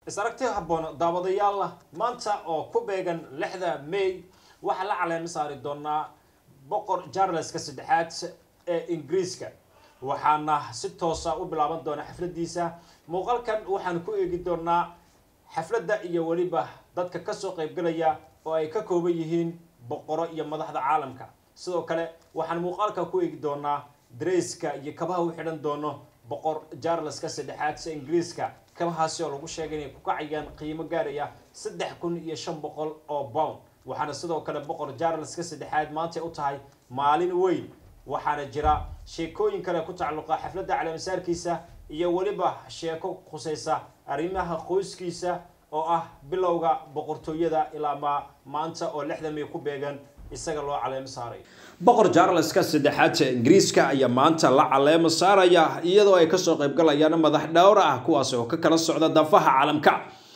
is aragti habboon daawadayaal maanta oo ku beegan lixda may waxaa la caleema saari doonaa boqor charleska saddexaad ee ingiriiska waxaana si toosa u bilaaban doona xafladiisa muuqaalkan waxaan ku eegi doonaa xafladda iyo weliba dadka kasoo qaybgalaya oo ay ka kooban yihiin boqoro iyo madaxda caalamka sidoo kale waxaan muuqaalka ku eegi doonaa dareyska iyo kabaha u xidhan doono boqor charleska saddexaad ee ingiriiska kabahaasi oo lagu sheegay inay ku kacayaan qiimo gaaraya saddex kun iyo shan boqol oo pound waxaana sidoo kale boqor charleska saddexaad maanta u tahay maalin weyn waxaana jira sheekooyin kale ku tacalluqa xafladda caleemasaarkiisa iyo weliba sheeko khusaysa arrimaha qoyskiisa oo ah bilowga boqortooyada ilaa ma maanta oo lixda may ku beegan isaga loo caleemo saaray boqor charleska saddexaad ee ingiriiska ayaa maanta la caleemo saaraya iyadoo ay kasoo qaybgalayaan madax dhowr ah kuwaas oo ka kala socda dafaha caalamka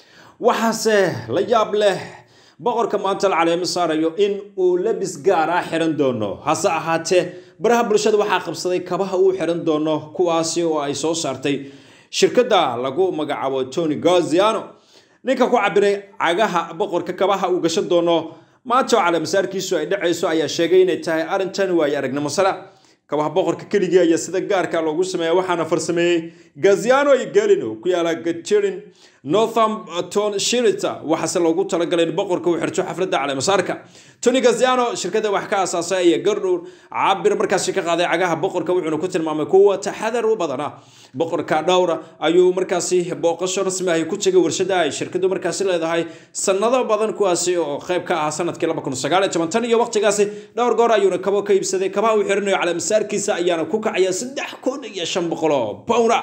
waxaase la yaab leh boqorka maanta la caleemo saarayo in uu labis gaar ah xiran doono hase ahaatee baraha bulshada waxaa qabsaday kabaha uu xiran doono kuwaasi oo ay soo saartay shirkadda lagu magacaabo tony gaziano ninka ku cabiray cagaha boqorka kabaha uu gashan doono maanta oo caleemasaarkiisu ay dhacayso ayaa sheegay inay tahay arrintan waayo aragnimo sala kabaha boqorka keligii ayaa sida gaarka loogu sameeya waxaana farsameeyey gaziano iyo galino ku yaala gatirin northampton shirita waxaase loogu talagalay in boqorka uu xirto xafladda caleemasaarka tony gaziano shirkadda wax ka aasaasay ayaa gardhow cabir markaasi ka qaaday cagaha boqorka wuxuuna ku tilmaamay kuwa taxadar u badana boqorka dhowra ayuu markaasi booqasho rasmi ahi ku tegay warshada ay shirkadu markaasi leedahay sanado badan kuwaasi oo qayb ka ah sanadkii laba kun sagaal iyo toban tan iyo waqtigaasi dhowr goor ayuuna kabo ka iibsaday kabaha uu xirinayo caleemasaarkiisa ayaana ku kacaya saddex kun iyo shan boqol oo pounda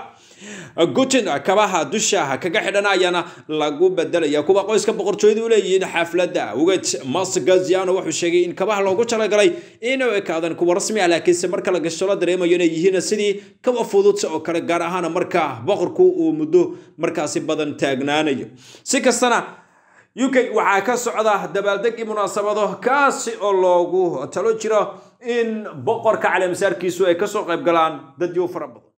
gutin kabaha dusha kaga xidhan ayaana lagu bedelaya kuwa qoyska boqortooyadu u leeyihiin xafladda awgeed mas gaziano wuxuu sheegay in kabaha loogu talagalay inay ekaadaan kuwa rasmi ah laakiinse marka la gasho la dareemayo inay yihiin sidii kaba fudud oo kale gaar ahaan marka boqorku uu muddo markaasi badan taagnaanayo si kastana u k waxaa ka socda dabaaldeg iyo munaasabado kaasi oo loogu talo jiro in boqorka caleemasaarkiisu ay kasoo qayb galaan dad yo fara badan